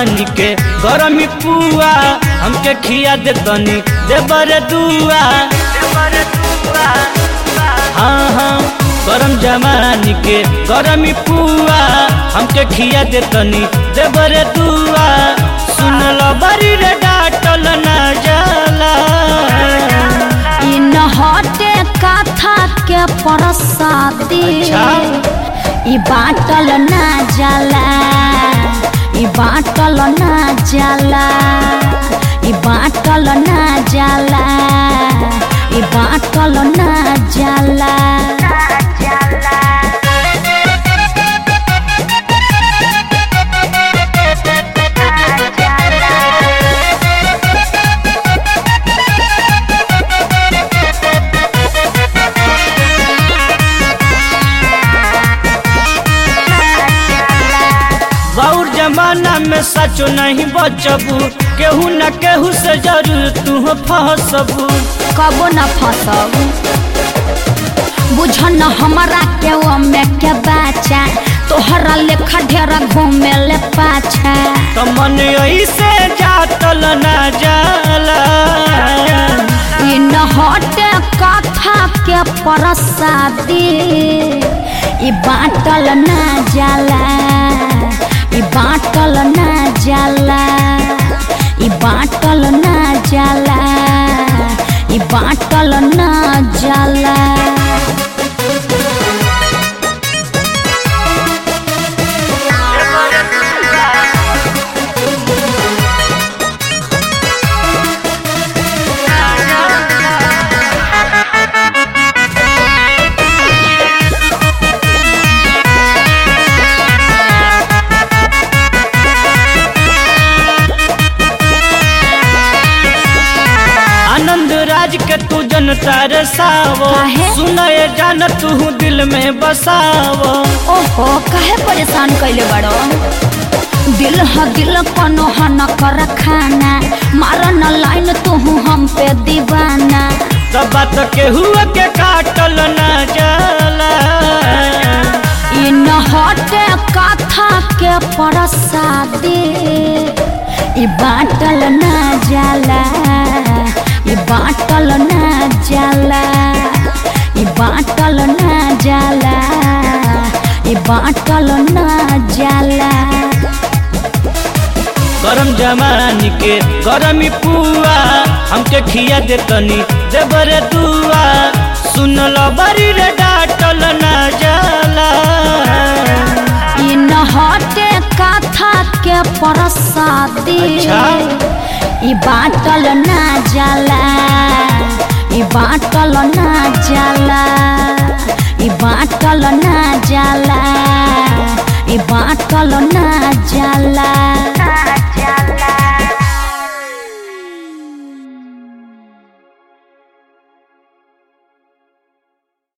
जवानी के गरमी पुआ हमके खिया दे तनी देबर दुआ हाँ हाँ गरम जवानी के गरमी पुआ हमके खिया दे तनी देबर दुआ सुन लो बरी रे डाटल ना जाला इ न हटे कथा के परसादी अच्छा। इ बाटल ना जाला इ बाटल ना जाला इ बाटल ना जाला इ बाटल ना जाला बाउर जमाना में सचो नहीं बचबू केहू न केहू से जरूर तू फसबू कबो न फसब बुझ न हमरा के वो में के बाचा तोहरा लेखा ढेरा घूमे ले पाछा तो मन ऐसे जातल ना जाला इ न हटे कथा के परसादी इ बाटल ना जाला इ बाटल ना जाला इ बाटल ना जाला इ बाटल ना जाला आनंद राज के तू जनता रे सावो काहे? सुनए जान तू दिल में बसावो ओहो काहे परेशान कैले बड़ो दिल ह दिल कोनो ह न कर खाना मार न लाइन तू हम पे दीवाना सब बात केहू के काटल ना जाला इ न हटे कथा के परसादी इ बाटल ना जाला इ बाटल ना जाला इ बाटल ना जाला इ बाटल ना जाला गरम जमानी के गरमी पुआ हमके खिया दे तनी देबर दुआ सुन लो बरी रे डाटल ना जाला इ न हटे कथा के परसादी अच्छा। इ बाटल ना जाला इ बाटल ना जाला इ बाटल ना जाला इ बाटल ना जाला